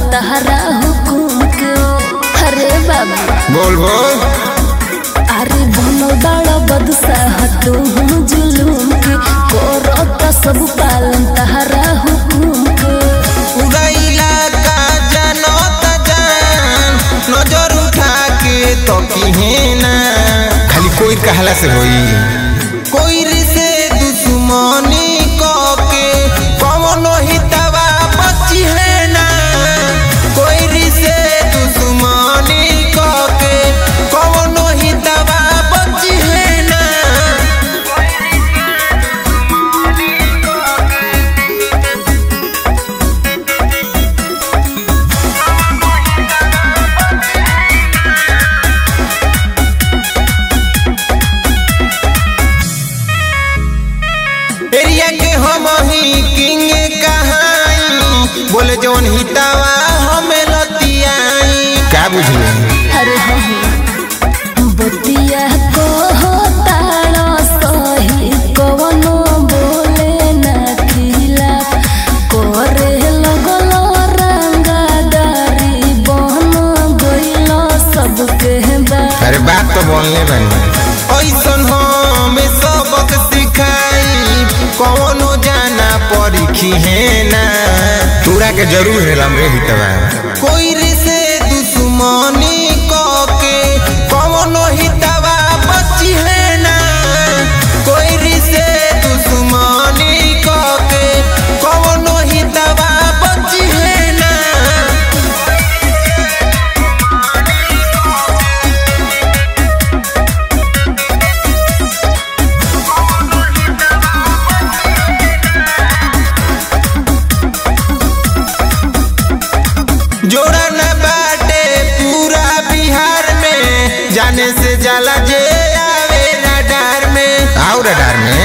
तहरा हुकुम के अरे बाबू बोल बोल अरे बनल बड़ा बदशाह तू जुलूम के करत सब पालन तहरा हुकुम के पूरा इलाका जानो त जान नजर उठा के तो ना खाली कोई कहला से होई कोई से दुश्मनी क के कवनो हितवा बची है ना कोई से दुश्मनी क के कवनो हितवा बची है ना एरिया के हम ही किंग कहाई बोले जौन हितावा हमें लतियाई का बुझले अरे हाँ बतिया को हो तारा सही कवनो बोले ना खिला करे लगल रंगादारी बन गइल सबके बा अरे बात तो बोलने बनी ऐसन हमें सबक सिखाई कौनो जाना परीखी है ना तोरा के जरूर है लमरे हितवा कोई से दुश्मनी क के कौनो हितवा बची है ना कोई से दुश्मनी क के कौनो हितवा बची है ना जोड़ा न बाटे पूरा बिहार में जाने से जाला जे आवे रडार में आओ रडार में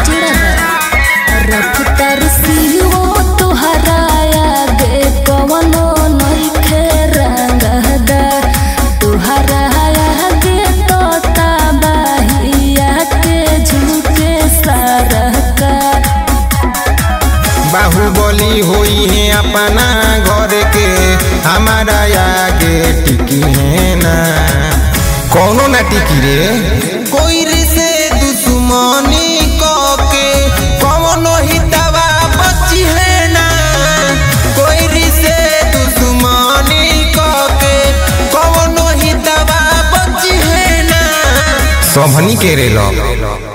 रफ्तार सियो तुहरा आगे कवनो नइखे रंगदार तुहरा आगे तो तबाहिया के झुके सरकार बाहुबली होई है अपना घर के हमारा आगे टिकी है ना कौनो ना टिकी रे कोई से दुश्मनी क के कौनो हितवा बची है ना कोई से दुश्मनी क के कौनो हितवा बची है ना सबनी के रे लोग